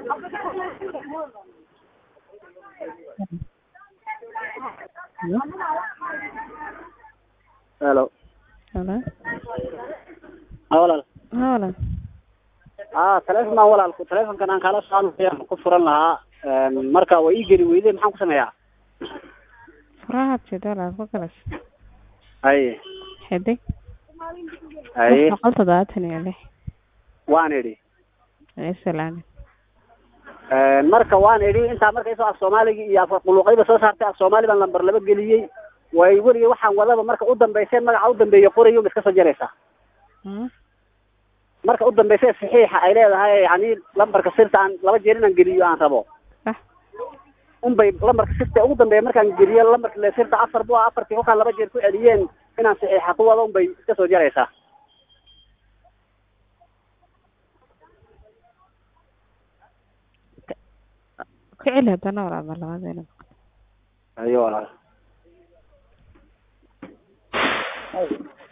Hello. Hello. Ah, walaal. Haa walaal. Ah, telefoon baan walaal ku telefoonkan aan kala socon ku furan lahaa. Een marka way ii geli weyday maxaan ku sameeyaa? Furaha jeda walaal ku galas. Haye. Xidig. Haye. Boqol toddobaatan iyo lix. Waan idhi. Isalaam. Een marka waan idhi intaa marka isoo af Soomaaliga iyo af quluqayba soo saartay af Soomaali baan lambar laba geliyay. Way weliga waxaan wadaba marka u dambeysay magaca u dambeeyo qorayo iska soo jaraysaa. Hmm. Marka u dambeysay saxiixa ay leedahay yani lambarka sirta aan laba jeer inaan geliyo aan rabo. Ah. unbay lambarka sirta ugu dambeeya markaan geliyo lambarka le sirta afar bu afartii kolkaan laba jeer ku celiyeen inaan saxiixa ku wado unbay iska soo jaraysaa Ku celi haddana walaal mar labaad. ayo walaal